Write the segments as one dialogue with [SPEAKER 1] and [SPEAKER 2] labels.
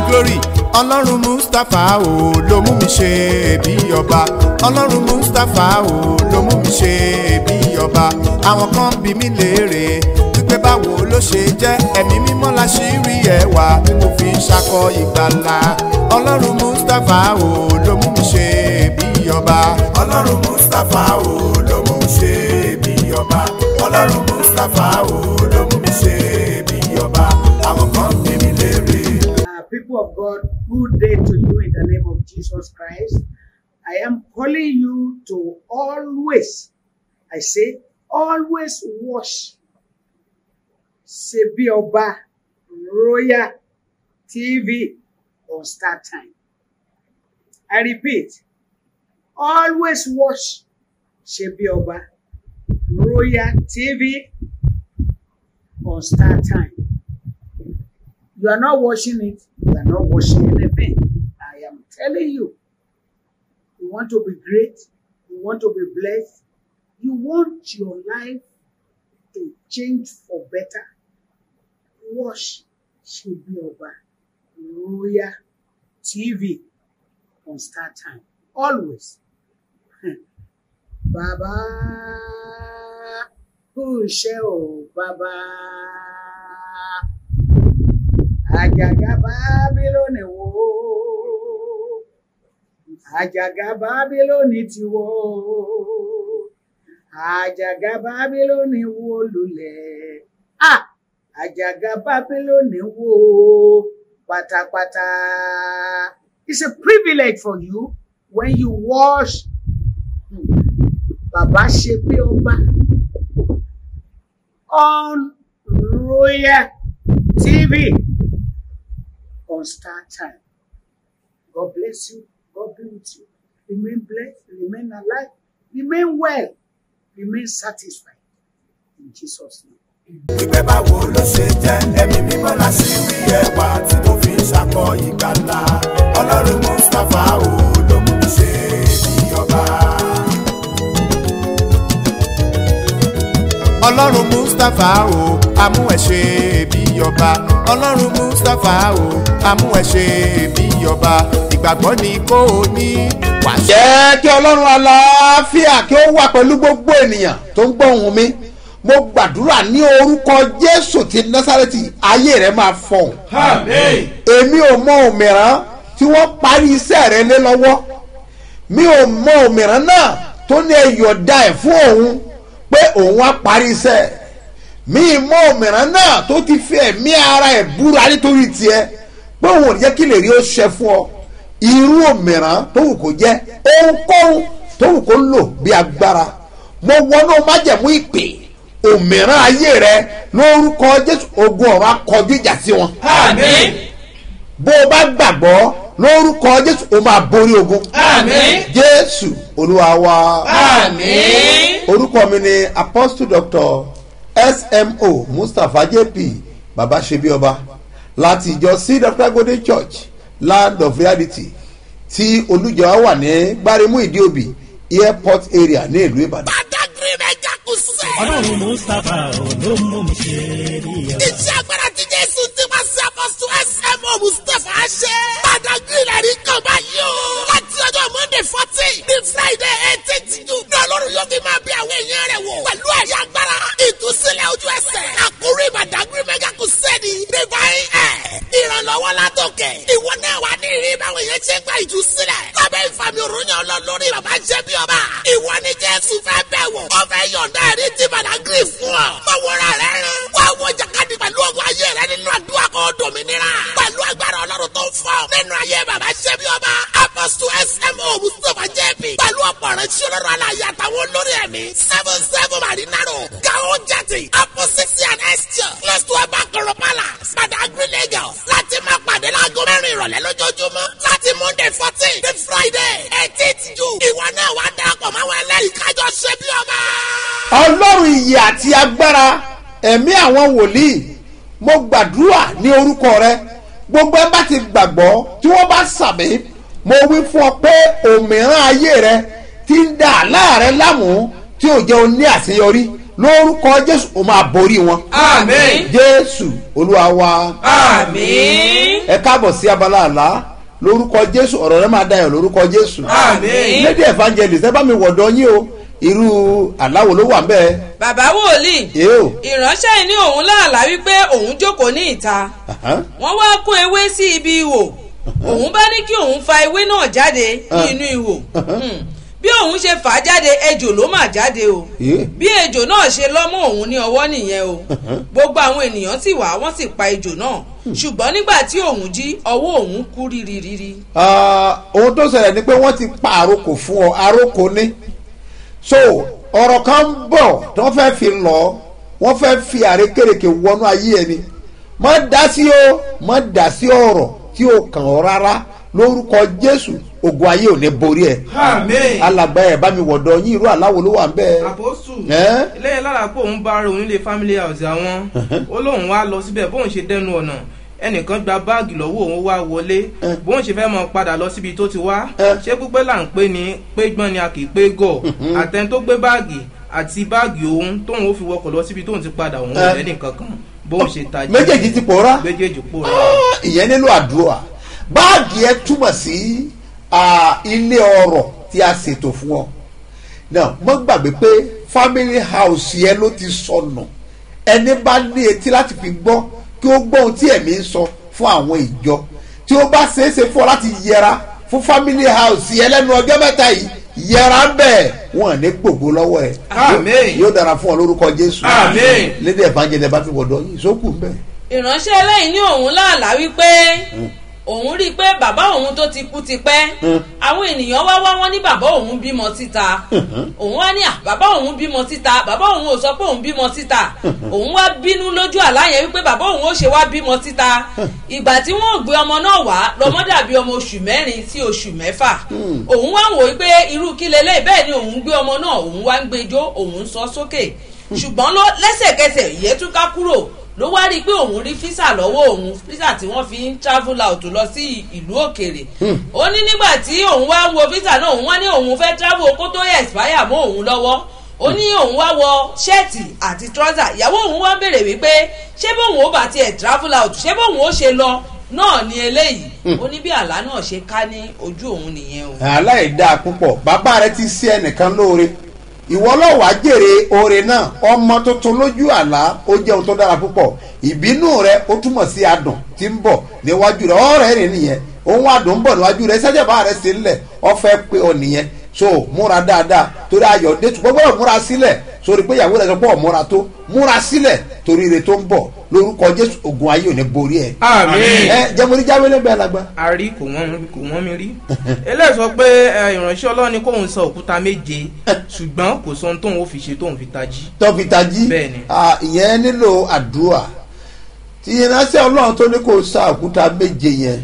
[SPEAKER 1] glory ọlọ́run mustapha o ló mú mi ṣe bí ọba ọlọ́run mustapha o ló mú mi ṣe bí ọba àwọn kan bí mi léèrè wípé báwo ló ṣe jẹ́ ẹ̀mí mímọ́ la ṣì rí ẹwà tí mo fi ń ṣakọ ìgbàlà ọlọ́run mustapha o ló mú mi ṣe bí ọba ọlọ́run mustapha o ló mú mi ṣe bí ọba ọlọ́run mustapha o ló mú mi ṣe bí ọba àwọn kan bí mi léèrè.
[SPEAKER 2] Uh, people of God, good day to you in the name of Jesus Christ. I am calling you to always, I say, always watch Sebi Oba Royal TV on Star Time. I repeat, always watch Sebi Oba Royal TV on Star Time. You are not watching it, you are not watching anything. I am telling you, you want to be great, you want to be blessed, you want your life to change for better. Watch Shebi Oba Royal TV on Star Time. Always. Bàbá kú iṣẹ́ o, bàbá àjàgà bábílónì wó àjàgà bábílónì ti wó àjàgà bábílónì wó lulẹ̀ ah àjàgà bábílónì wó pátápátá it's a privilege for you when you watch hmm, bàbá ṣe pé ọba on royal tv on Star Time. God bless you. God be with you. Remain blessed. Remain alive. Remain well. Remain satisfied. In Jesus' name.
[SPEAKER 1] wípé báwo ló ṣe jẹ́ ẹ̀mí mímọ́ la ṣì rí ẹwà tí mo fi ń ṣakọ ìgbàlà ọlọ́run mustapha o ló mú mi ṣe bí ọba. ọlọ́run mustapha o amú ẹ̀ ṣe bí ọba ọlọ́run mustapha o amú ẹ̀ ṣe bí ọba ìgbàgbọ́ ni kò ní wàá ṣe.
[SPEAKER 3] jẹ́ kí ọlọ́run aláfíà kí ó wà pẹ̀lú gbogbo ènìyàn tó ń gbọ́ ohùn mi mo gbàdúrà ní orúkọ jésù ti násàrẹ́tì ayé rẹ máa fọhùn. èmi ò mọ òmìrán tí wọ́n parí iṣẹ́ rẹ lé lọ́wọ́ mi ò mọ òmìrán náà tó ní ẹ̀yọ̀dá ẹ̀ fún òun pé òun á parí iṣẹ́ mi mọ òmìrán náà tó ti fi ẹ̀mí ara ẹ̀ búra nítorí tiẹ̀ pé òun ò ní jẹ́ kí lè rí ó ṣe fún ọ irú òmìrán tó wù kó jẹ́ ohunkóhun tó wù kó lò bí agbára mo wọnú májẹ̀mú ìpè òmìrán ayé rẹ lórúkọ jésù ogun ọ̀rọ̀ akọjú ìjà sí wọn.
[SPEAKER 4] Àmín.
[SPEAKER 3] bó o bá gbàgbọ́ lórúkọ jésù o máa borí ogun.
[SPEAKER 4] Àmín.
[SPEAKER 3] jésù olúwa wa.
[SPEAKER 4] Àmín.
[SPEAKER 3] orúkọ mi ni apostle doctor smo mustapha jp baba ṣebi ọba láti ìjọ c dr golden church land of reality tí olùjọ wà ní gbáremú ìdíòbí airport area ní ìlú ìbàdàn.
[SPEAKER 5] Badagry mẹ́jà kù sẹ́.
[SPEAKER 6] ọlọ́run mustapha ló mú mi ṣe rí ọba.
[SPEAKER 5] Iṣẹ́ agbára ti Jésù ti máa ṣe àpọ̀sù SMO Mustapha ṣe. Badagry lẹ́rí kan báyìí o. Láti ọjọ́ Monday fourteen ní Friday eighteenth June. Ní Ọlọ́run yóò fi máa bí àwọn èèyàn rẹ̀ wò. Pẹ̀lú ẹ̀rí agbára. Ìtúsílẹ̀ ojú ẹsẹ̀. Àkórí Badagry mẹ́jà kù sẹ́ni. Divine Air. Ìrànlọ́wọ́ látòkè. Ìwọ náà wà ní ìrírí báwọn èèyàn ṣe gba ìtúsílẹ̀. Lábẹ́ ìfàmì òrùnyàn ọlọ́ lórí bàbá jẹ́ bí ọba. Ìwọ ni Jésù fẹ́ bẹ̀ wò. Ó fẹ́ yọ̀ǹda ẹ̀rí ti Badagry fún ọ. Báwọ̀ra rẹ̀ rán. Wá wọ jàkadì pẹ̀lú ọgbọ́n ayé rẹ nínú àdúrà kan dòmìnira. Pẹ̀lú agbára ọlọ́run tó ń fọ́. Nínú ayé bàbá ṣẹ́ bí ọba. Apostle SMO Mustapha JP. Pẹ̀lú ọ̀pọ̀ rẹ̀ ṣe ọlọ́run aláyé àtàwọn olórí ẹ̀mí. Seven seven Marinaro. Gao Jati. Apostle and Esther. Close to Abakoro Palace. Badagry Lagos. Láti máa pàdé láago mẹ́rin ìrọ̀lẹ́ lójoojúmọ́. Láti Monday fourteen to Friday eighteenth June. Ìwọ náà wá darapọ̀ máwọn ẹlẹ́rìí kájọ ṣe bí ọba.
[SPEAKER 3] ọlọ́run iyì àti agbára ẹ̀mí àwọn wòlíì mo gbàdúrà ní orúkọ rẹ gbogbo ẹ bá ti gbàgbọ́ tí wọ́n bá sàmì mo wí fún ọ pé òmìrán ayé rẹ ti ń da àlá rẹ láàmú tí ò jẹ́ o ní àṣeyọrí lórúkọ jésù ó máa borí wọn
[SPEAKER 4] Àmín.
[SPEAKER 3] jésù olúwa wa
[SPEAKER 4] Àmín.
[SPEAKER 3] ẹ káàbọ̀ sí abala àlá lórúkọ jésù ọ̀rọ̀ rẹ máa dayọ̀ lórúkọ jésù
[SPEAKER 4] Àmín.
[SPEAKER 3] lady evangelist ẹ bá mi wọ̀dọ̀ yín o irú àláwo ló wà ń bẹ́ẹ̀
[SPEAKER 7] bàbá wòlíì
[SPEAKER 3] èé o
[SPEAKER 7] ìránṣẹ́ yìí ní òun láàlá wípé òun jókòó ní ìta
[SPEAKER 3] Àhán.
[SPEAKER 7] wọ́n wá kó ewé sí ibi ihò òun bá ní kí òun fa ewé náà jáde ní inú ihò Hmm. bí òun ṣe fà á jáde ejò ló mà jáde o
[SPEAKER 3] Èé.
[SPEAKER 7] bí ejò náà ṣe lọ́mọ òun ní ọwọ́ nìyẹn o gbogbo àwọn ènìyàn sì wá wọ́n sì pa ejò náà ṣùgbọ́n nígbà tí òun jí ọwọ́ òun kú rírírírí.
[SPEAKER 3] Ah, ohun tó ṣẹlẹ̀ ni pé wọ́n ti pa àrokò fún ọ àrokò ní so ọ̀rọ̀ kan ń bọ̀ tí wọ́n fẹ́ fi lọ wọ́n fẹ́ fi àrékèrèké wọnú ayé ẹni má dá sí o má dá sí ọ̀rọ̀ tí o kàn ọ́ rárá lórúkọ jésù ògùn ayé ò ní borí ẹ
[SPEAKER 8] Àmín.
[SPEAKER 3] alàgbà ẹ bá mi wọ̀dọ̀ yín irú àláwo ló wà ń bẹ́ẹ̀.
[SPEAKER 8] àpòsù
[SPEAKER 3] Ẹ́?
[SPEAKER 8] lẹ́yìn lára pé òun bá rẹ òun nílé family house àwọn ó lóun wá lọ síbẹ̀ bóun ṣe dẹnu ọ̀nà ẹnìkan gba báàgì lọ́wọ́ òun wá wọlé bóun ṣe fẹ́ mọ padà lọ síbi tó ti wá
[SPEAKER 3] Ẹ́.
[SPEAKER 8] ṣé pípẹ́ là ń pè ní pégbọ́n ni a kì í pé gọ̀ àtẹn tó gbé báàgì àti báàgì òun tóun ó fi wọkọ̀ lọ síbi tóun ti padà òun
[SPEAKER 3] Ẹ́.
[SPEAKER 8] ò lẹ́nì kankan bóun ṣe tají
[SPEAKER 3] méjèèjì ti pòórá
[SPEAKER 8] méjèèjì pòórá
[SPEAKER 3] ìyẹn nílò àdúrà báàgì ẹ túmọ̀ sí ah, ilé ọrọ̀ tí a ṣètò fún ọ náà mo gbàgbé pé family house yẹn ló ti sọnù ẹni bá ní etí láti fi gbọ́ kí ó gbọ́ ohun tí ẹ̀mí ń sọ fún àwọn ìjọ tí ó bá ṣeé ṣe fún ọ láti yẹra fún family house yẹn lẹ́nu ọjọ́ mẹ́ta yìí yẹra ń bẹ̀ wọ́n ní gbogbo lọ́wọ́ ẹ̀
[SPEAKER 8] Àmín.
[SPEAKER 3] yóò dára fún ọ lórúkọ jésù
[SPEAKER 8] Àmín.
[SPEAKER 3] lédè evangelist bá fi wọ̀dọ̀ yìí sókù ń bẹ̀.
[SPEAKER 7] ìránṣẹ́ eléyìí ní òun láàlá wípé òun rí i pé bàbá òun tó ti kú tipẹ́ àwọn ènìyàn wá wá wọ́n ní bàbá òun bímọ síta òun wá ní à bàbá òun bímọ síta bàbá òun ò sọ pé òun bímọ síta òun wá bínú lójú àlá yẹn wípé bàbá òun ó ṣe wá bímọ síta ìgbà tí wọ́n ò gbé ọmọ náà wá lọ́mọ dàbí ọmọ oṣù mẹ́rin sí oṣù mẹ́fà òun wá wò wípé irú kí lélẹ́yìí bẹ́ẹ̀ ni òun gbé ọmọ náà òun wá ń gbẹjọ́ òun sọ sókè ṣùgbọ́n ló- lẹ́sẹ̀kẹsẹ̀ ìyẹ́túká kúrò ló wá rí i pé òun rí físà lọ́wọ́ òun físà tí wọ́n fi ń travel out lọ sí ìlú òkèèrè ó ní nígbà tí òun wá ń wo físà náà òun wá ní òun fẹ́ travel kó tó expire mọ́ òun lọ́wọ́ ó ní òun wá wọ ṣẹ́ẹ̀tì àti trọ́sà ìyàwó òun wá béèrè wípé ṣé bóun ó bá tiẹ̀ travel out ṣé bóun ó ṣe lọ náà ní eléyìí ó ní bí àlá náà ṣe ká ní ojú òun nìyẹn o.
[SPEAKER 3] aláìdáa púpọ̀ bàbá rẹ ti ṣe ẹnìkan lóore ìwọ lọ́wọ́ á jèrè oore náà ọmọ tuntun lójú àlá ó jẹ́ ohun tó dára púpọ̀ ìbínú rẹ ó túmọ̀ sí adùn tí ń bọ̀ níwájú rẹ ọ̀rẹ́ rẹ nìyẹn ohun adùn ń bọ̀ níwájú rẹ sẹ́jẹ̀bá rẹ sí ńlẹ̀ ọ̀fẹ́ pé ọ nìyẹn so múra dáadáa torí ayọ̀ dé tó gbọ́dọ̀ múra sílẹ̀ sórí pé ìyàwó rẹ sọ pé ọ̀ múra tó múra sílẹ̀ torí ire tó ń bọ̀ lórúkọ jésù ogun ayé ò ní borí ẹ.
[SPEAKER 8] Àmín.
[SPEAKER 3] ẹ jẹ́mọ̀rí jáwé lẹ́gbẹ̀ẹ́ alàgbà.
[SPEAKER 8] a rí kò wọ́n mi kò wọ́n mi rí eléyìí sọ pé ẹ, ìránṣẹ́ ọlọ́run ni kóun sọ òkúta méje ṣùgbọ́n kò sọ ohun tóun ó fi ṣe tóun fi tají.
[SPEAKER 3] tó fi tají
[SPEAKER 8] Bẹ́ẹ̀ni.
[SPEAKER 3] Ah, ìyẹn nílò àdúrà tí ìránṣẹ́ ọlọ́run tó ní kó sa òkúta méje yẹn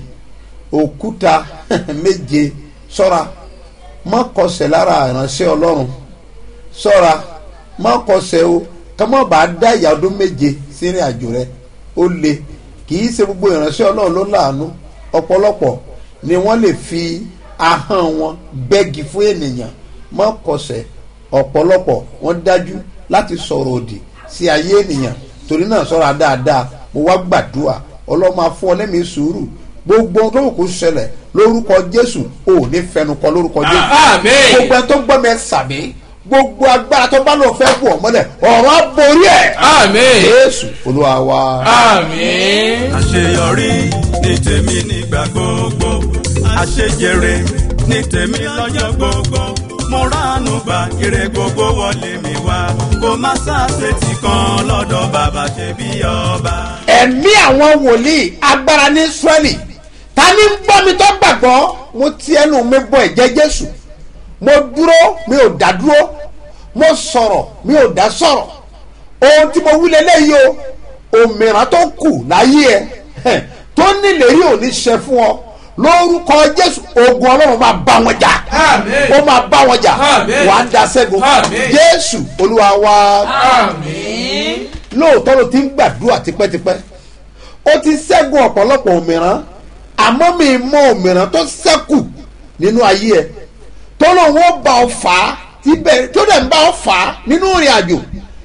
[SPEAKER 3] òkúta méje sọ́ra má kọsẹ̀ lára ìránṣẹ́ ọlọ́run sọ́ra má kọsẹ̀ o ká má bàa dá ìyá ọdún méje sínú àjò rẹ ó le kì í ṣe gbogbo ìránṣẹ́ ọlọ́run ló láàánú ọ̀pọ̀lọpọ̀ ni wọ́n lè fi ahọ́n wọn bẹ́gi fún ènìyàn má kọsẹ̀ ọ̀pọ̀lọpọ̀ wọ́n dájú láti sọ̀rọ̀ òdì sí ayé ènìyàn torí náà sọ́ra dáadáa mo wá gbàdúrà ọlọ́mọ afún ọ lẹ́mìí sùúrù gbogbo ohun tó wù kó ṣẹlẹ̀ lórúkọ jésù ò ní fẹnukọ lórúkọ jésù
[SPEAKER 4] Àmín.
[SPEAKER 3] gbogbo ẹ tó gbọ́ mi ẹ sàmì gbogbo agbára tó bá lọ fẹ́ bù ọ mọ́lẹ̀ ọ̀rọ̀ á borí ẹ̀
[SPEAKER 4] Àmín.
[SPEAKER 3] jésù olúwa wa.
[SPEAKER 4] Àmín.
[SPEAKER 9] àṣeyọrí ní tèmi nígbà gbogbo àṣejèrè ní tèmi lọ́jọ́ gbogbo mo ránu gba ire gbogbo wọlé mi wá kó má ṣàṣetì kan lọ́dọ̀ bàbá ṣe bí ọba.
[SPEAKER 3] ẹ̀mí àwọn wòlíì agbára ní israẹli ta ni ń gbọ́ mi tó gbàgbọ́ mo ti ẹnu mi bọ ẹ̀jẹ̀ jésù mo dúró mi ò dá dúró mo sọ̀rọ̀ mi ò dá sọ̀rọ̀ ohun tí mo wí lélẹ́yìí o òmìrán tó kù láyé ẹ hẹ̀, tó nílérí ò ní ṣe fún ọ lórúkọ jésù ogun ọlọ́run máa bá wọn jà
[SPEAKER 4] Àmín.
[SPEAKER 3] ó máa bá wọn jà
[SPEAKER 4] Àmín.
[SPEAKER 3] wàá da ṣẹ́gun
[SPEAKER 4] Àmín.
[SPEAKER 3] jésù olúwa wa
[SPEAKER 4] Àmín.
[SPEAKER 3] lóòótọ́ ló ti ń gbàdúrà tipẹ́tipẹ́ ó ti ṣẹ́gun ọ̀pọ̀lọpọ̀ òmìrán àmọ́ mi mọ òmìrán tó ṣẹ́kù nínú ayé ẹ tó lóun ó bá ọ fà á tí bẹ́ẹ̀ tó dẹ̀ ń bá ọ fà á nínú ìrìn àjò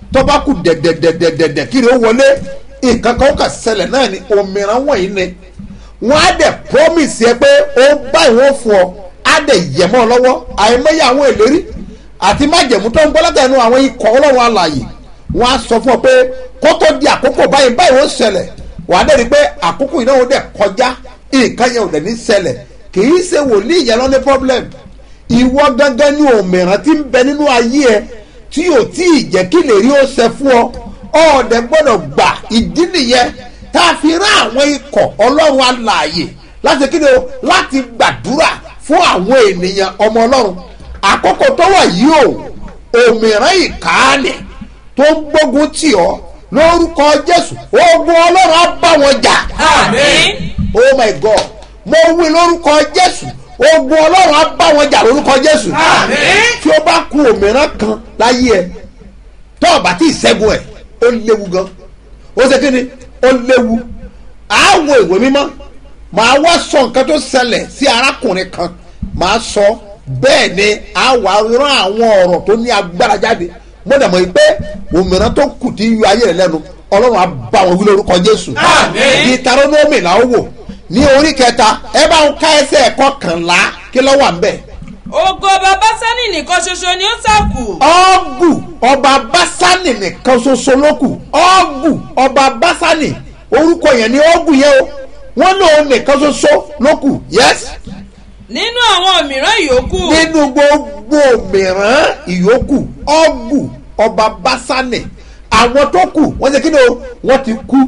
[SPEAKER 3] tó bá kù dẹ̀dẹ̀dẹ̀dẹ̀dẹ̀ kiri ó wọlé nǹkan kan ó kà ṣẹlẹ̀ náà ni òmìnira wọ̀nyí ni wọ́n á dẹ̀ promise yẹ pé ó báyìí wọ́n fún ọ á dẹ̀ yẹ̀ mọ́ ọ lọ́wọ́ àìmọye àwọn ìlérí àti májẹ̀mú tó ń gbọ́ látẹnu àwọn ikọ̀ ọlọ́run alàyè wọ́n á sọ fún ọ pé kó tó di àkókò báyìí báyìí ó ṣẹlẹ̀ wàá dẹ̀ rí i pé àkókò yìí náà ó dẹ̀ kọjá nǹkan yẹn ò dẹ̀ ní ṣẹlẹ̀ kì í ṣe wòlíì yẹn lọ ní problem ìwọ gangan ní òmìnira tí ń bẹ nínú ayé ẹ tí ò tí ì jẹ́ kí lè rí ó ṣe fún ọ ọ̀ọ́dẹ gbọ́dọ̀ gbà ìdí nìyẹn tá a fi rán àwọn ikọ̀ ọlọ́run alààyè láti kí ni o láti gbàdúrà fún àwọn ènìyàn ọmọ ọlọ́run àkókò tó wà yìí o òmìnira ìkànnì tó ń gbógun tì ọ́ lórúkọ jésù ogun ọlọ́run á bá wọn jà
[SPEAKER 7] àmín
[SPEAKER 3] oh my god mo wí lórúkọ jésù ogun ọlọ́run á bá wọn jà lórúkọ jésù
[SPEAKER 4] Àmín.
[SPEAKER 3] tí ó bá ku òmìnira kan láyé ẹ tó o bá tí ì ṣẹ́gun ẹ̀ ó léwu gan ó ṣe kí ni ó léwu àáwọ̀ ìwé mímọ́ màá wá sọ nǹkan tó ṣẹlẹ̀ sí arákùnrin kan màá sọ bẹ́ẹ̀ ni àwa rán àwọn ọ̀rọ̀ tó ní agbára jáde mo dẹ̀ mọ̀ pé òmìnira tó kù tí yọ ayé rẹ̀ lẹ́nu ọlọ́run á bá wọn wí lórúkọ jésù
[SPEAKER 4] Àmín.
[SPEAKER 3] Deuteronomy là ó wò ní orí kẹta ẹ bá ń ká ẹsẹ̀ ẹ̀kọ́ kànlá kí ló wà ń bẹ̀.
[SPEAKER 7] ògo bàbá sani nìkan ṣoṣo ni ó sàkù
[SPEAKER 3] ọ́gù ọba básánì nìkan ṣoṣo ló kù ọ́gù ọba básánì orúkọ yẹn ni ọ́gù yẹn o wọ́n lòun nìkan ṣoṣo ló kù yes
[SPEAKER 7] nínú àwọn mìíràn yòókù
[SPEAKER 3] nínú gbogbo mìíràn ìyókù ọ́gù ọba básánì àwọn tó kù wọ́n ṣe kí ni o wọ́n ti kú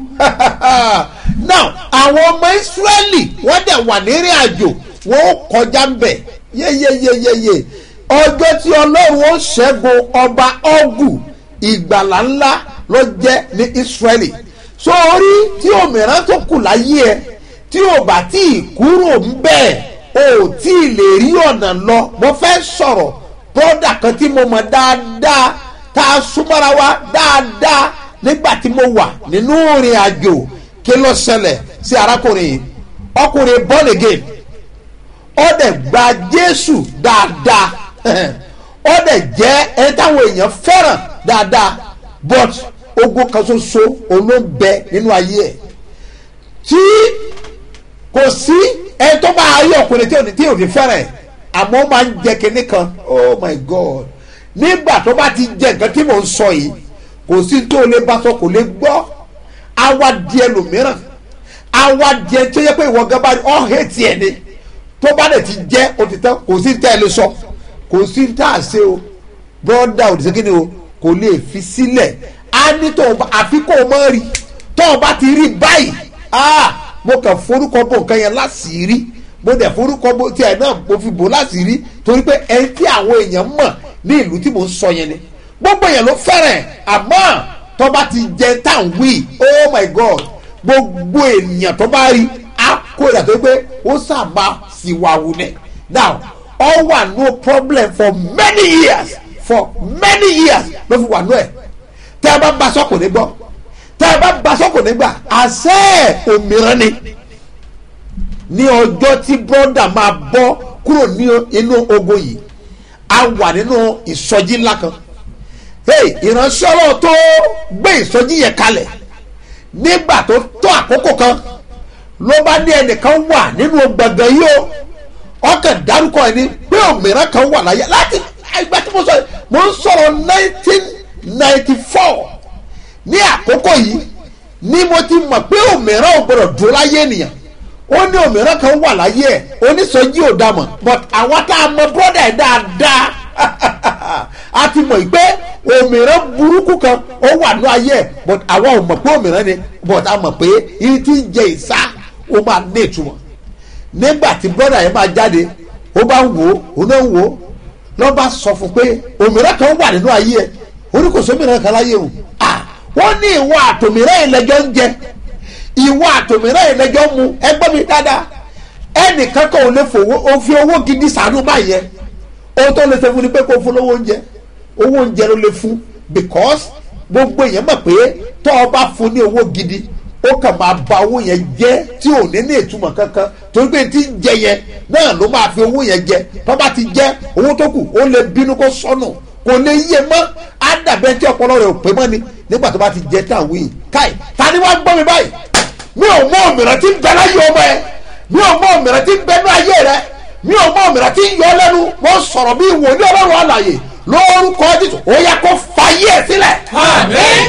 [SPEAKER 3] now àwọn ọmọ ìsírẹ́lì wọ́n dẹ̀ wà nírìn àjò wọ́n ó kọjá ń bẹ̀ yeyeyeyeye ọjọ́ tí ọlọ́run ó ṣẹ́gun ọba ọ́gù ìgbàlá ńlá ló jẹ́ ní ìsírẹ́lì sórí tí òmìnira tó kù láyé ẹ tí ò bá tí ì kúrò ń bẹ́ẹ̀ o ò tí ì lè rí ọ̀nà lọ mo fẹ́ sọ̀rọ̀ bọ́dà kan tí mo mọ̀ dáadáa tá a súnmọ́ra wa dáadáa nígbà tí mo wà nínú ìrìn àjò kí ló ṣẹlẹ̀ sí arákùnrin yìí ọkùnrin born again ó dẹ̀ gba jésù dáadáa ó dẹ̀ jẹ́ ẹni táwọn èèyàn fẹ́ràn dáadáa but ogun kan ṣoṣo òun ló ń bẹ nínú ayé ẹ̀ tí kò sí ẹni tó bá ayé ọkùnrin tí ò ní tí ò ní fẹ́ràn ẹ̀ àmọ́ ó máa ń jẹ kinní kan oh my god nígbà tó bá ti jẹ nǹkan tí mò ń sọ yìí kò sí tó lè bá sọ kò lè gbọ́ àwa di ẹlòmíràn àwa di ẹ tó yẹ pé ìwọ gan bá rí ọ́ hẹ́ẹ̀tì ẹ̀ ni tó bá dẹ̀ ti jẹ́ òtítọ́ kò sí tẹ́ ẹ lè sọ kò sí tá a ṣe o bọ́dà òdìsẹ́ kí ni o kò lè fi sílẹ̀ á ní tó o bá àfi kó o mọ̀ rí tó o bá ti rí báyìí ah mo kàn forúkọ bò nǹkan yẹn láṣìírí mo dẹ̀ forúkọ bò tiẹ̀ náà mo fi bò láṣìírí torí pé ẹni tí àwọn èèyàn mọ̀ ní ìlú tí mo ń sọ yẹn ni gbogbo èèyàn ló fẹ́ràn ẹ̀ àmọ́ tó bá ti jẹ táwọn wí oh my god gbogbo ènìyàn tó bá rí á kó ìdà tó pé ó sábà sì wà wù ní now all wà no problem for many years for many years ló fi wà nú ẹ̀ tẹ́ ẹ bá ba sọ́kùn ní gbọ́ tẹ́ ẹ bá ba sọ́kùn ní gbà àṣẹ òmìrán ni ní ọjọ́ tí brọ́dà máa bọ́ kúrò ní inú ogo yìí a wà nínú ìsọjí ńlá kan hey ìránṣẹ́ ọlọ́run tó gbé ìsọjí yẹn kalẹ̀ nígbà tó tó àkókò kan ló bá ní ẹnìkan wà nínú gbọ̀ngàn yìí o ọkàn dárúkọ ẹni pé òmìnira kan wà láyé láti ìgbà tí mo sọ yìí mo ń sọ̀rọ̀ nineteen ninety four ní àkókò yìí ni mo ti mọ̀ pé òmìnira ò gbọdọ̀ dúró láyé ènìyàn ó ní òmìnira kan wà láyé ẹ̀ oníṣọ́jí ò dá mọ̀ but àwa tá a mọ bọ́dà ẹ̀ dáadáa a ti mọ̀ pé òmìnira burúkú kan ó wà ní ayé ẹ̀ but àwa ò mọ̀ pé òmìnira ni but a mọ̀ pé iye tí ń jẹ ìsá ó máa ní ìtumọ̀ nígbà tí bọ́dà yẹn máa jáde ó bá ń wò ó ó náà ń wò ó lọ́ bá sọ fún pé òmìnira kan wà nínú ayé ẹ̀ oníkòsó mìíràn kan láyé o ah wọ́n ní ìwọ àtòmìnira ìlẹ́jọ́ ń jẹ ìwọ àtòmìnira ìlẹ́jọ́ mu ẹgbẹ́ mi dáadáa ẹnìkan kan ò lè fowó o fi owó gidi sànú báyẹn ohun tó lè ṣe fún ni pé kó fún lówó oúnjẹ owó oúnjẹ ló lè fún because gbogbo èèyàn mọ̀ pé tó o bá fún ní owó gidi ó kàn máa ba owó yẹn jẹ́ tí ò ní ní ìtumọ̀ kankan torí pé tí ń jẹ yẹn náà ló máa fi owó yẹn jẹ tó bá ti jẹ owó tó kù ó lè bínú kó sọnù kò lè yé mọ́ á dàbí ẹni tí ọpọlọ rẹ ò pé mọ́ ni nígbà tó bá ti jẹ tán wíì káì ta ni wọ́n gbọ́ mi báyìí mi ò mọ òmìnira tí ń bẹ láyé ọmọ ẹ mi ò mọ òmìnira tí ń bẹ ní ayé rẹ mi ò mọ òmìnira tí ń yọ lẹ́nu wọ́n sọ̀rọ̀ bí wòlíì ọlọ́run àlàyé lórúkọ jésù ó yẹ kó fàyè ẹ̀ sílẹ̀.
[SPEAKER 4] Àmín.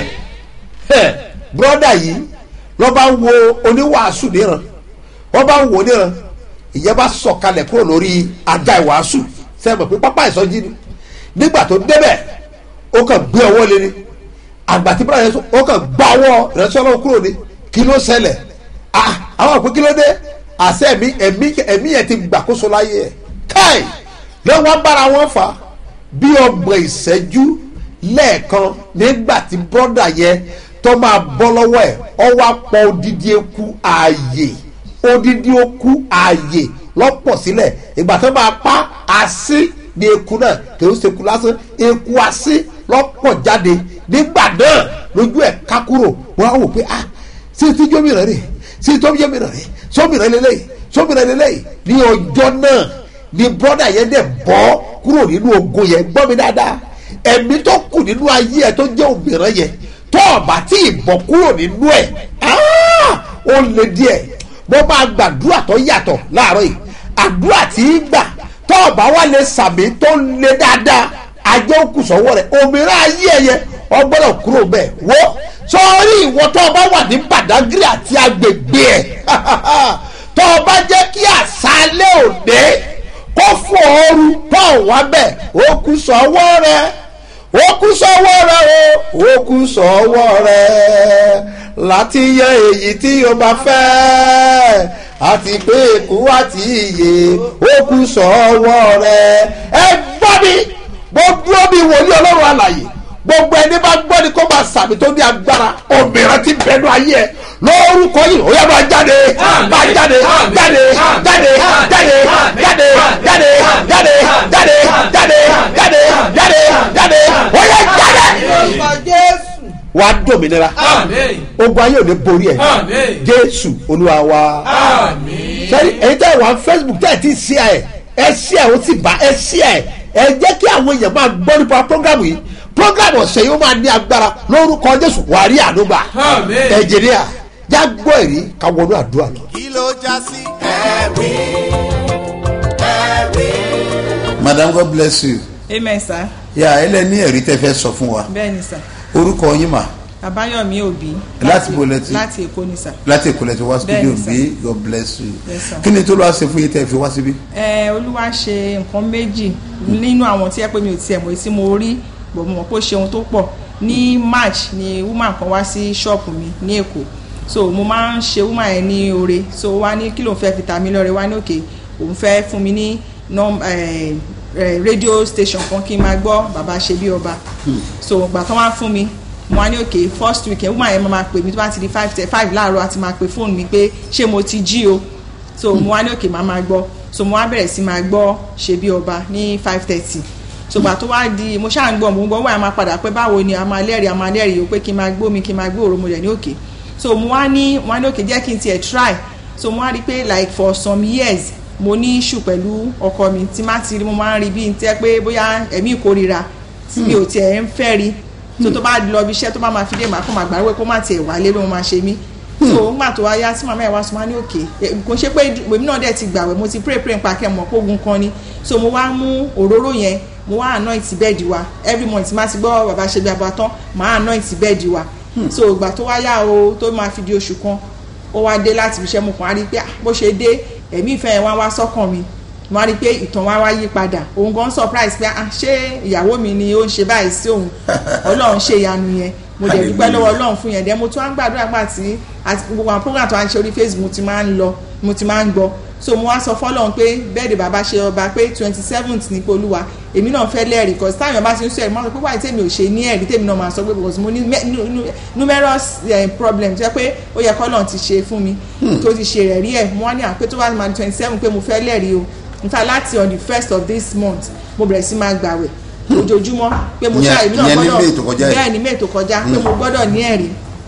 [SPEAKER 3] Ẹ, bùrọ́dà yìí lọ́ bá ń wo oníwàásù níran wọ́n bá ń wò níran ìyẹn bá sọ̀kalẹ̀ kúrò lórí ajá ìwàásù sẹ́mi pé pápá ìsọjí ni nígbà tó débẹ̀ ó kàn gbé ọwọ́ lé ní àgbà tí bíráyà sọ ó kàn gbá ọwọ́ ìrẹsì ọlọ́run kúrò ní kí ló ṣẹlẹ̀ ah àwọn àpò kí ló dé àṣẹ ẹ̀mí ẹ̀mí ẹ̀mí yẹn ti gbàkóso láyé ẹ̀ káì lọ́wọ́ bára wọn fà á bí ọgbọ̀n ìṣẹ́jú lẹ́ẹ̀kan nígbà tí bọ́dà yẹn tó máa bọ́ lọ́wọ́ ẹ̀ ọ wá pọ̀ odidi eku ààyè odidi oku ààyè lọ́pọ̀ sílẹ̀ ìgbà tó máa pa àṣì ní eku náà kì í ṣekú lásán eku àṣì lọ́pọ̀ jáde nígbà náà lójú ẹ̀ ká kúrò wọ́n á wò pé ah sí ti jómìnà rè sí tó jómìnà rè sómìnà lélẹ́yìí sómìnà lélẹ́yìí ní ọjọ́ náà ni brọ́dà yẹn dẹ̀ bọ́ kúrò nínú ogun yẹn gbọ́ mi dáadáa ẹ̀mí tó kù nínú ayé ẹ̀ tó jẹ́ òmìnira yẹn tó ọ̀bà tí ì bọ̀ kúrò nínú ẹ̀ ah, ó le díẹ̀ mo máa gbàdúrà tó yàtọ̀ láàárọ̀ yìí àdúrà tí í gbà tó ọ̀bà wa lè sàmì tó le dáadáa ajé òkú sọ́wọ́ rẹ̀ òmìnira ayé ẹ̀ yẹn ọgbọ́dọ̀ kúrò bẹ́ẹ̀ wo sọ́ọ́rí ìwọ tó ọba wà ní Badagry àti agbègbè ẹ̀ tó ọba jẹ́ kí àṣálẹ́ òde kó fún ooru tó wá bẹ́ẹ̀ ó kú sọ́wọ́ rẹ̀ ó kú sọ́wọ́ rẹ̀ o ó kú sọ́wọ́ rẹ̀ láti yẹ èyí tí o bá fẹ́ àti pé èkó àti iye ó kú sọ́wọ́ rẹ̀ ẹ gbọ́ mi gbogbo mi wòlíì ọlọ́run àlàyé gbogbo ẹni bá gbọ́ ni kó máa sàmì tó ní agbára òmìnira ti bẹnu ayé ẹ lórúkọ yìí ó yẹ máa jáde máa jáde jáde jáde jáde jáde jáde jáde jáde jáde jáde jáde jáde ó yẹ jáde. wà á dòmìnira
[SPEAKER 4] Àmín.
[SPEAKER 3] ogun ayé ò ní borí ẹ
[SPEAKER 4] Àmín.
[SPEAKER 3] jésù olúwa wa
[SPEAKER 4] Àmín.
[SPEAKER 3] sẹ́ni ẹ̀yin tẹ́ wà facebook tẹ́ ẹ̀ ti ṣí ẹ̀ ẹ̀ ṣí ẹ̀ ó sì bá ẹ̀ ṣí ẹ̀ ẹ̀ jẹ́ kí àwọn èèyàn máa gbọ́ nípa programu yìí programu ọ̀sẹ̀ yìí ó máa ní agbára lórúkọ jésù wàá rí àdúgbà
[SPEAKER 4] Àmín.
[SPEAKER 3] ẹ̀jẹ̀ríà já gbọ́ ẹ̀rí ká wọnú àdúrà lọ.
[SPEAKER 1] kí ló já sí ẹ̀rí ẹ̀rí.
[SPEAKER 3] madam god bless you.
[SPEAKER 10] amen sir
[SPEAKER 3] yà ẹ lẹ ní ẹ̀rí tẹ́ fẹ́ sọ fún wa
[SPEAKER 10] bẹ́ẹ̀ ni sir
[SPEAKER 3] orúkọ yín mà
[SPEAKER 10] àbáyọ̀mí òbí
[SPEAKER 3] Láti bo lẹ ti-
[SPEAKER 10] láti èkó ni sir
[SPEAKER 3] láti èkó lẹ ti wá studio
[SPEAKER 10] Bẹ́ẹ̀ni, sir.
[SPEAKER 3] bí god bless you.
[SPEAKER 10] Yes, sir.
[SPEAKER 3] kí ni tó lọ́wọ́ ṣe fún yín tẹ́ fi wá síbí.
[SPEAKER 10] ẹ olúwa ṣe nǹkan méjì nínú àwọn tí ẹ pé mi ò tiẹ̀ mọ̀ tí mo rí bọ̀ mo mọ̀ pé ó ṣe ohun tó pọ̀ ní march ni woman kan wá sí ṣọ́ọ̀pù mi ní èkó so mo máa ń ṣe woman yẹn ní oore so ó wá ní kí ló ń fẹ́ fi ta mí lọ́rẹ wá ní òkè òun fẹ́ fún mi ní nọ́m- eh, eh, radio station kan kí n máa gbọ́ bàbá ṣe bí ọba so ìgbà tán wá fún mi mo wá ní òkè first week ẹ̀ woman yẹn máa pè mí tó bá ti di five te- five láàárọ̀ àti máa pè fóònù mi pé ṣé mo ti jí o so mo wá ní òkè máa máa gbọ́ so mo wá bẹ̀rẹ̀ sí máa gbọ́ ṣe bí ọba ní five thirty so gbà tó wá di mo ṣáà ń gbọ́ mo ń gbọ́ wọ́n á máa padà pé báwo ni a máa lẹ́rìí a máa lẹ́rìí o pé kí n máa gbómi kí n máa gbé òrò mo rẹ̀ ní òkè so mo wá ní mo wá ní òkè jẹ́ kí n tiẹ̀ try so mo wá rí i pé like for some years mo ní issue pẹ̀lú ọkọ mi tí má ti rí mo máa ń rí bí n tẹ́ pé bóyá ẹ̀mí ìkórira tí mi ò tiẹ̀ ń fẹ́ rí so tó bá lọ ibi iṣẹ́ tó bá máa fi dé màá kó máa gbàgbé kó má tiẹ̀ wálé ló máa ṣe mí so nígbà tó wá yá tí màmá ẹ̀ wá sọ wá ní òkè Eh, kò ṣe pé èmi náà dẹ̀ ti gbàwẹ̀ mo ti pray pray nípa kẹ́ mọ̀ pógun kan ni so mo wá mú òróró yẹn mo wá anoint bẹ́ẹ̀dì wa every month má ti gbọ́ bàbá ṣe bí abọ́ tán màá anoint bẹ́ẹ̀dì wa so ìgbà tó wá yá o tó máa fi di oṣù kan ó wá dé láti fi iṣẹ́ mo kàn á rí i pé ah, bó ṣe dé ẹ̀mí ìfẹ́ yẹn wá wá sọ́kàn mi mo wá rí i pé ìtàn wa wá yí padà òun gan surprise pé ah, ṣé ìyàwó mi ni ó ń ṣe báyìí sí òun ọlọ́run ṣe ìyanu yẹn mo dẹ̀ dúpẹ́ lọ́wọ́ ọlọ́run fún yẹn dẹ́ mo tún á ń gbàdúrà gbà tí àti gbogbo àwọn program tó wá ń ṣe orí facebook mo ti máa ń lọ mo ti máa ń gbọ́ so mo wá sọ fọlọ́run pé bẹ́ẹ̀dẹ̀ bàbá ṣe ọba pé twenty seventh ní polúwa èmi náà fẹ́ lẹ́rìí cause táwọn èèyàn bá ti ń sọ ẹ̀rí máa sọ pé wáyé tèmi ò ṣe ní ẹ̀rí tèmi náà máa sọ pé because mo ní me- nu- nu- numerous eh, problems jẹ́ pé ó yẹ kọ́lọ́run ti ṣe fún mi tó ti ṣe rẹ̀ rí ẹ̀ mo wá ní àpé tó bá máa twenty seven pé mo fẹ́ lẹ́rìí o in fact láti on the first of this month mo bẹ̀rẹ̀ sí máa gbàwẹ̀ ojoojúmọ́ pé mo
[SPEAKER 3] Ìyẹn-
[SPEAKER 10] ṣáà èmi náà
[SPEAKER 3] ìyẹn ní
[SPEAKER 10] gbọ́dọ̀
[SPEAKER 3] May tó kọjá yìí.
[SPEAKER 10] bẹ́ẹ̀ ní may tó kọjá pé mo gbọ́dọ̀ ní ẹ̀rí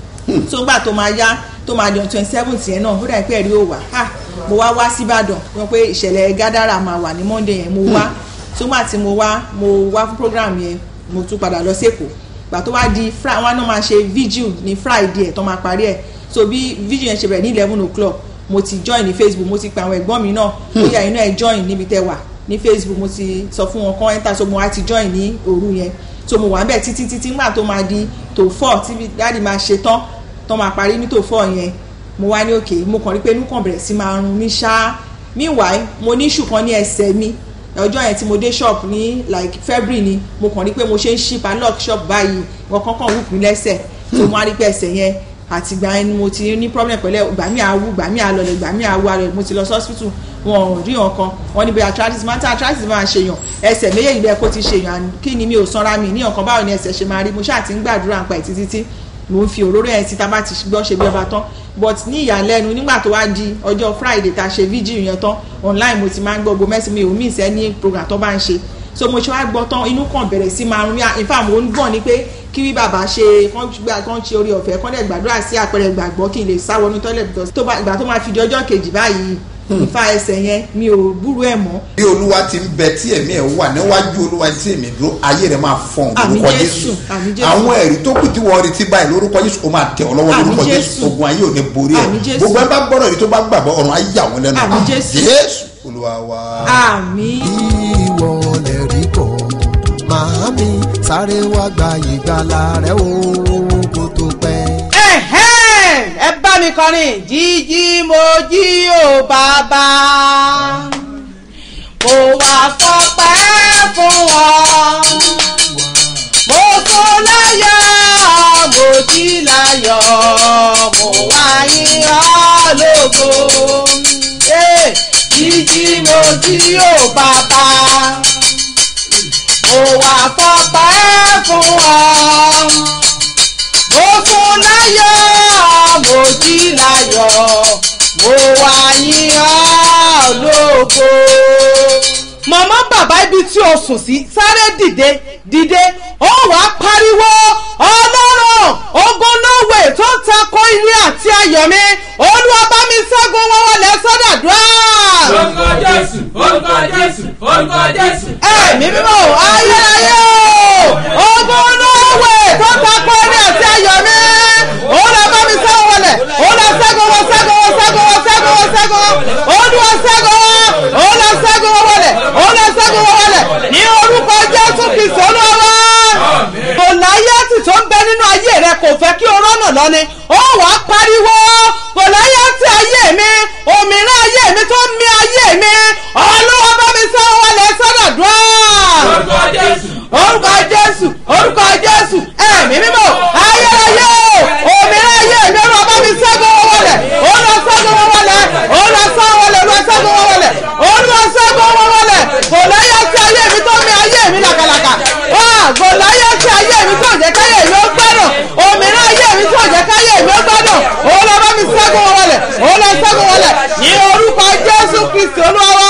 [SPEAKER 10] tó gbà tó máa yá tó máa di on twenty seventh yẹn náà ó dà pé ẹ̀rí ò wá ha mo wá wá síbàdàn wọn pé ìṣẹ̀lẹ̀ gádàrà máa wà ní monday yẹn mo wá tó gbà tí mo wá mo wá fún program yẹn mo tún padà lọ sẹ́kọ̀ọ́ gbà tó wá di fri wọn náà máa ṣe vigil ní friday ẹ̀ tó máa parí ẹ̀ so bí vigil yẹn ṣe bẹ̀rẹ̀ ní eleven o'clock mo ti join ní facebook mo ti pe àwọn ẹ̀gbọ́n mi náà bóyá inú ẹ̀ join níbi tẹ́ wà ní facebook mo ti sọ fún wọn kán enter so mo wá ti join ní òru yẹn so mo wà ń bẹ̀ títí títí nígbà tó máa di tó four tí dáàdi máa ṣe tán tó máa parí ní tó four yẹn mo wá ní òkè mo kàn rí pé inú kàn bẹ̀rẹ̀ sí máa run ní ṣáá meanwhile mo ní ṣù kan ní ẹsẹ̀ mi ọjọ́ yẹn tí mo dé shop ní like february ni mo kàn rí pé mo ṣe ń ṣí padlock shop báyìí wọn kankan wù mí lẹ́sẹ̀ so mo wá rí pé ẹsẹ̀ yẹn àti ìgbà yẹn ni mo ti ní problem pẹ̀lẹ́ ìgbà mi àwù ìgbà mi àlọ́lẹ̀ ìgbà mi àwù àlọ́lẹ̀ mo ti lọ sí hospital wọn ò rí wọn kan wọn ní bí arthritis máa ń tẹ arthritis máa ń ṣèyàn ẹsẹ̀ méjèèjì bẹ́ẹ̀ kó ti ṣèyàn kí ni mi ò sanra mi ní ọ̀kan báwo ni ẹsẹ̀ ṣe máa rí mo ṣáà ti ń gbàdúrà nípa ẹ̀ títí tí mo ń fi òróró ẹ̀ sí tá a bá ti gbọ́ ṣe bí ọba tán but ní ìyàlẹ́nu nígbà tó wá di ọjọ́ friday tá a ṣe vigil yẹn tán online mo ti máa ń gbọ́ gbogbo mẹ́sìn mi ò mí ìsẹ́ ní program tó bá ń ṣe so mo ṣe wá gbọ́ tán inú kan bẹ̀rẹ̀ sí máa rún in fact mo ń gbọ̀n ni pé kí wí bàbá ṣe kán ṣe orí ọ̀fẹ́ kán dẹ̀ gbàdúrà sí àpẹẹrẹ gbàgbọ́ kí n lè sá wọnú toilet because tó bá ìgbà tó máa fi di ọjọ́ kejì báyìí ìfà ẹsẹ̀ yẹn mi ò búrú ẹ̀ mọ́.
[SPEAKER 3] bí olúwa ti ń bẹ tí ẹ̀mí ẹ̀ wà níwájú olúwa tí èmi dúró ayé rẹ̀ máa fọ̀n
[SPEAKER 10] Àmín
[SPEAKER 3] lórúkọ
[SPEAKER 10] Jésù,
[SPEAKER 3] jésù
[SPEAKER 10] àmín Jésù.
[SPEAKER 3] àwọn ẹ̀rí tó kù tí wọ́n retí báyìí lórúkọ jésù ó máa tẹ̀ ọ́ lọ́wọ́
[SPEAKER 10] Àmín
[SPEAKER 3] lórúkọ
[SPEAKER 10] Jésù.
[SPEAKER 3] jésù ogun ayé ò ní borí ẹ̀
[SPEAKER 10] Àmín Jésù.
[SPEAKER 3] gbogbo ẹ bá gbọ́dọ̀ èyí tó bá gbàgbọ́ ọ̀run ayé yà wọ́n lẹ́nu
[SPEAKER 10] Àmín Jésù.
[SPEAKER 3] jésù olúwa wa.
[SPEAKER 10] àmì
[SPEAKER 11] ìwọ lè rí kọ́ màámi sáré wá gba ìgbàlà rẹ o kó tó pẹ́.
[SPEAKER 12] ẹ̀hẹ́n, ẹ bá mi kọrin jíjí mo jí o bàbá mo wà fọpẹ́ fún ọ mo sùn láyọ̀ mo jí láyọ̀ mo wá yìn ọ́ lógo Eh, jíjí mo jí o bàbá mo wà fọpẹ́ fún ọ mo sùn láyọ̀ mo jí láyọ̀ mo wá yìn ọ́ lógo. màmá bàbá ibi tí o sùn sí sáré dìde dìde ó wá pariwo ọlọ́run ogun lówe tó ń takò ilé àti ayọ̀ mi olúwa bá mi ṣẹ́gun wọn wọlé sọ́dọ̀dúrà.
[SPEAKER 4] orúkọ jésù orúkọ jésù orúkọ jésù.
[SPEAKER 12] ẹ̀mí mímọ́ ayérayé o ogun lówe tó ń takò ilé àti ayọ̀ mi olúwa bá mi ṣẹ́gun wọlé olúwa ṣẹ́gun wọn ṣẹ́gun wọn ṣẹ́gun wọn ṣẹ́gun wọn ṣẹ́gun wọn olúwa ṣẹ́gun wọn olúwa ṣẹ́gun wọn wọlé olúwa ṣẹ́gun wọn wọlé ní orúkọ jésù kristu olúwa gòláyàtì tó ń bẹ nínú ayé rẹ kò fẹ́ kí o rọ́nà lọ ni ó wà á pariwo gòláyàtì ayé mi òmìnira ayé mi tó ń mì ayé mi olúwa bá mi sọ wọlé sọ́dọ̀dúrà
[SPEAKER 4] orúkọ jésù.
[SPEAKER 12] orúkọ jésù orúkọ jésù ẹ̀mí mímọ́ ayérayé o òmìnira ayé mi olúwa bá mi ṣẹ́gun wọn wọlé olúwa ṣẹ́gun wọn wọlé olúwa ṣẹ́gun wọn wọlé olúwa ṣẹ́gun wọn wọlé olúwa ṣẹ́gun wọn wọlé gòláyàtì ayé mi tó ń mì ayé mi làkàlàkà wá gòláyàtì ayé mi tó jẹ́ káyé mi ó gbádùn òmìnira ayé mi tó jẹ́ káyé mi ó gbádùn olúwa bá mi ṣẹ́gun wọn wọlé olúwa ṣẹ́gun wọn wọlé ní orúkọ jésù kristi olúwa wá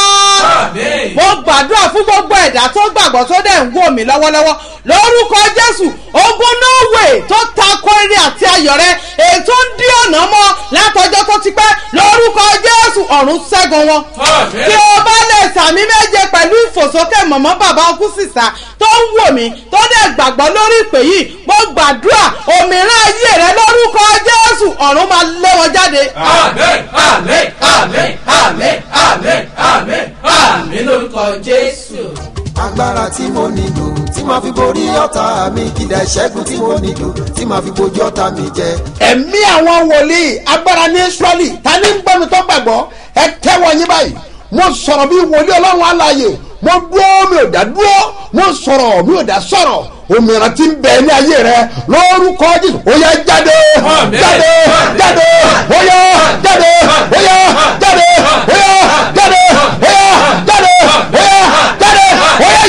[SPEAKER 12] mo gbàdúrà fún gbogbo ẹ̀dá tó gbàgbọ́ tó dẹ̀ ń wò mí lọ́wọ́lọ́wọ́ lórúkọ jésù ogun norway tó takò eré àti ayọ̀ rẹ èyí tó ń dí ọ̀nà mọ́ látọjọ́ tó ti pẹ́ lórúkọ jésù ọ̀run ṣẹ́gun wọn. tí o bá lè sàmì méje pẹ̀lú ìfòsókè mọ̀mọ́ bàbá ọkú sísá tó ń wò mí tó dẹ̀ gbàgbọ́ lórí ìpè yìí mo gbàdúrà òmìnira ayé rẹ lórúkọ jésù ọ̀run máa lé wọn jáde.
[SPEAKER 4] àmín àmín àmín àmín àmín àmín àmín lórúkọ jésù.
[SPEAKER 11] agbára tí mo nílò tí màá fi borí ọ̀tá mi ìdá ìṣẹ́gun tí mo nílò tí màá fi bojú ọ̀tá mi jẹ.
[SPEAKER 3] ẹ̀mí àwọn wòlíì agbára ní israẹli ta ní gbọ́mi tó gbàgbọ́ ẹ tẹ́wọ́ yín báyìí mo sọ̀rọ̀ bí wòlíì ọlọ́run àlàyé mo dúró mi ò dá dúró mo sọ̀rọ̀ mi ò dá sọ̀rọ̀ òmìnira ti ń bẹ ní ayé rẹ lórúkọ jésù ó yá jáde jáde jáde ó yá jáde ó yá jáde ó yá jáde ó yá jáde ó yá jáde ó yá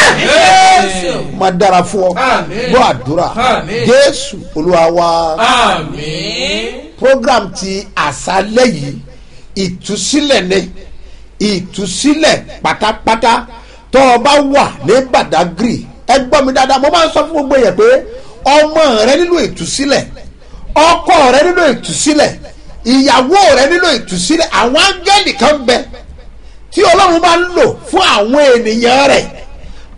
[SPEAKER 3] jáde. máa dára fún ọ
[SPEAKER 4] Àmín.
[SPEAKER 3] gbọ́ àdúrà
[SPEAKER 4] Àmín.
[SPEAKER 3] jésù olúwa wa
[SPEAKER 4] àmín.
[SPEAKER 3] program ti àṣálẹ́ yìí ìtúsílẹ̀ ni ìtúsílẹ̀ pátápátá tó o bá wà ní badagry ẹ gbọ́ mi dáadáa mo máa ń sọ fún gbogbo yẹn pé ọmọ rẹ nílò ìtúsílẹ̀ ọkọ rẹ nílò ìtúsílẹ̀ ìyàwó rẹ nílò ìtúsílẹ̀ àwọn áńgẹ́lì kan bẹ tí ọlọ́run bá ń lò fún àwọn ènìyàn rẹ̀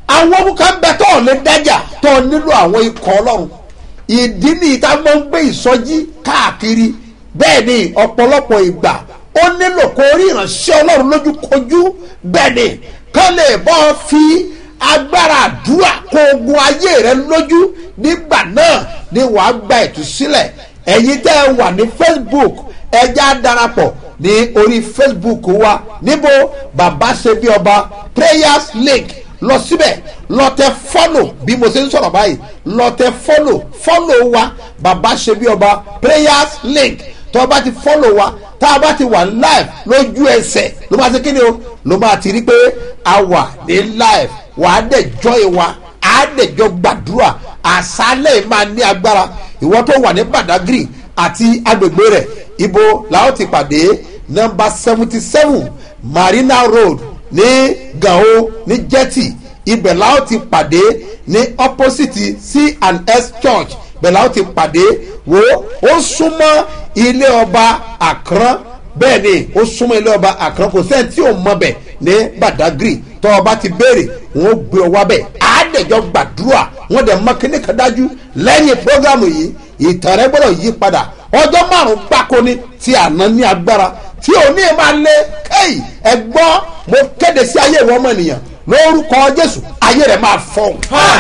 [SPEAKER 3] àwọn ọmọ kan bẹ tó ò lè dájà tó ò nílò àwọn ikọ̀ ọlọ́run ìdí nìyí tá a máa ń gbé ìsọjí káàkiri bẹ́ẹ̀ ni ọ̀pọ̀lọpọ̀ ìgbà ó nílò kó rí ìránṣẹ́ ọlọ́run lójúkojú bẹ́ẹ̀ ni kán lè bọ́ fi agbára àdúrà kó ogun ayé rẹ lójú nígbà náà ni wàá gba ìtúsílẹ̀ ẹ̀yin tẹ́ ẹ wà ní facebook ẹja darapọ̀ ní orí facebook wa níbo bàbá ṣe bí ọba prayers link lọ síbẹ̀ lọ tẹ fọ́lò bí mo ṣe ń sọ̀rọ̀ báyìí lọ tẹ fọ́lò fọ́lò wa bàbá ṣe bí ọba prayers link tó o bá ti fọ́lò wa tá a bá ti wà live lójú ẹsẹ̀ ló máa ti kí ni o ló máa ti rí pé a wà ní live wàá dẹ̀ jọ́ ìwà á dẹ̀ jọ gbàdúrà àṣálẹ̀ máa ní agbára ìwọ tó wà ní badagry àti agbègbè rẹ̀ ibo làwọn ti pàdé nọmba seventy seven marina road ní gao ní jetty ibẹ̀ làwọn ti pàdé ní opposite c and s church bẹ̀ làwọn ti pàdé wo ó súnmọ́ ilé ọba àkàrán bẹ́ẹ̀ ni ó súnmọ́ ilé ọba àkàrán kò sẹ́ni tí ò mọ bẹ̀ ní badagry tọ́ ọba ti béèrè wọn ó gbé ọ wá bẹ̀ àádẹ́jọ́ gbàdúrà wọn dẹ̀ mọ kíní kan dájú lẹ́yìn programu yìí ìtàn rẹ gbọ́dọ̀ yí padà ọjọ́ márùn-ún gbáko ni tí àná ní agbára tí òní máa lé kéyì ẹgbọ́n mo kéde sí ayé ìwọ ọmọ ènìyàn lórúkọ jésù ayé rẹ máa fọhùn.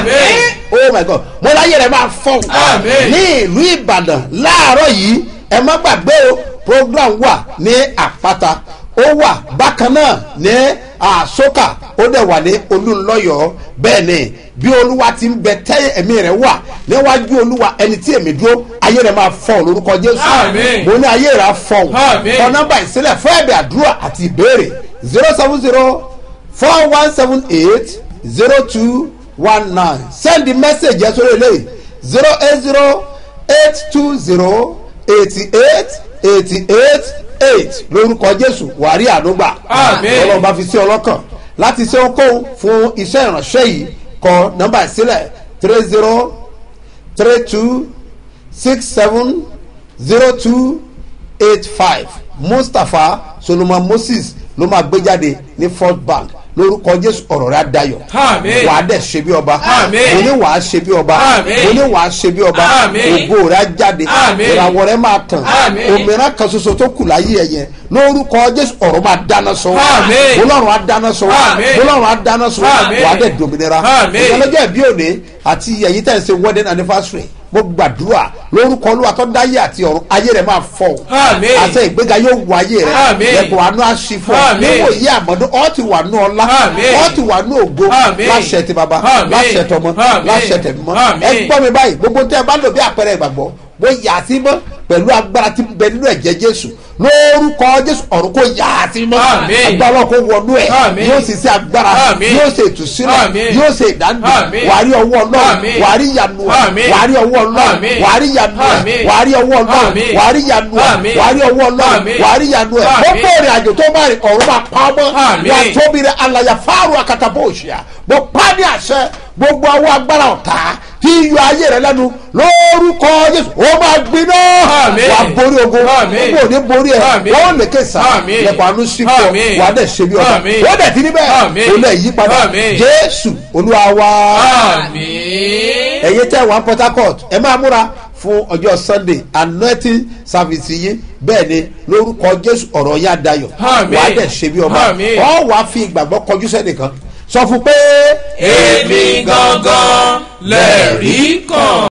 [SPEAKER 3] oh my god mo láyé rẹ máa fọhùn. ní ìlú ìbàdàn láàárọ̀ yìí ẹ má gbàgbé o program wà ní àpáta ó wà bákan náà ní àsókà ó dẹ̀ wà ní olúńlọ́yọ̀ bẹ́ẹ̀ ni bí olúwa ti ń bẹ tẹ́ ẹ̀mí rẹ̀ wà níwájú olúwa ẹni tí èmi dúró ayé rẹ̀ máa fọ̀ lórúkọ jésù mo ní ayé rẹ̀ fọ̀ kọ nọ́mbà ìsílẹ̀ fún ẹ̀bẹ̀ àdúrà àti ìbéèrè zero seven zero four one seven eight zero two one nine send the message yẹn sórí eléyìí zero eight zero eight two zero eighty eight eighty eight eight lórúkọ jésù wàrí àdúgbà ọlọ́run bá fi sí ọlọ́kàn láti ṣe ohunkóhun fún iṣẹ́ ìránṣẹ́ yìí kọ nọ́mbà ìsílẹ̀ three zero three two six seven zero two eight five mustapha solomon moses ló máa gbé jáde ní first bank lórúkọ jésù ọ̀rọ̀ rẹ̀ adayọ̀ wà á dẹ̀ ṣe bí ọba mo ní wà á ṣe bí ọba mo ní wà á ṣe bí ọba ògo rẹ̀ á jáde ìràwọ̀ rẹ̀ máa tàn òmìnira kan ṣoṣo tó kù láyé ẹ̀ yẹn lórúkọ jésù ọ̀rọ̀ máa dáná sọ bọ́lọ́run á dáná sọ bọ́lọ́run á dáná sọ wà á dẹ̀ dòmìnira ìyálọ́jọ́ ìbí òní àti ẹ̀yìn tẹ̀ ń ṣe wedding anniversary mo gbàdúrà lórúkọ olúwa tó dáyé àti ọ̀run ayé rẹ̀ máa fọ̀ àṣẹ ìgbéga yóò wọ ayé rẹ̀ lẹ́kọ̀ọ́ àánú àṣìfọ̀ níwò yí àmọ́dún ọ́ ti wà nú ọlá ọ́ ti wà nú ògo láṣẹ ti bàbá láṣẹ tọmọ láṣẹ tẹ̀mọ́ ẹ gbọ́ mi báyìí gbogbo tẹ́ ẹ bá lò bí àpẹẹrẹ ìgbàgbọ́ mo yà á sí mọ́ pẹ̀lú agbára tí ń bẹ nínú ẹ̀jẹ̀ jésù lórúkọ jésù ọ̀run kò yà á sí mọ́ agbára kò wọnú ẹ̀ yóò sì sí agbára yóò sì ìtúsílẹ̀ yóò sì ìdánimọ̀ wàárí ọwọ́ ọlọ́run wàárí yanu ẹ̀ wàárí ọwọ́ ọlọ́run wàárí yanu ẹ̀ wàárí ọwọ́ ọlọ́run wàárí yanu ẹ̀ wàárí ọwọ́ ọlọ́run wàárí yanu ẹ̀ ó bẹ̀rẹ̀ àjò tó bá rìn ọ̀run máa pa ọmọ wà tóbi rẹ̀ alàyà fáwọn akatabó òṣìyà mo pa ní àṣẹ gbogbo àwọn agbára ọ̀tá tí yọ ayé rẹ lẹ́nu lórúkọ jésù ó máa gbiná wà á borí ogun gbogbo òní borí ẹ wọ́n lè ké sá lẹ́kọ̀ọ́ àánú sípò wà á dẹ̀ ṣe bí ọba ó dẹ̀ ti níbẹ̀ ó lẹ̀ yí padà jésù olúwa wa ẹ̀yin tẹ́ wà port harcourt ẹ máa múra fún ọjọ́ sunday anointing service yìí bẹ́ẹ̀ ni lórúkọ jésù ọ̀rọ̀ yá dayọ̀ wà á dẹ̀ ṣe bí ọba ọ̀ wà á fi ìgbàgbọ́ kọjú sẹ́nìkan sọ fún pé.
[SPEAKER 4] èmi gangan lẹ́rìí kan.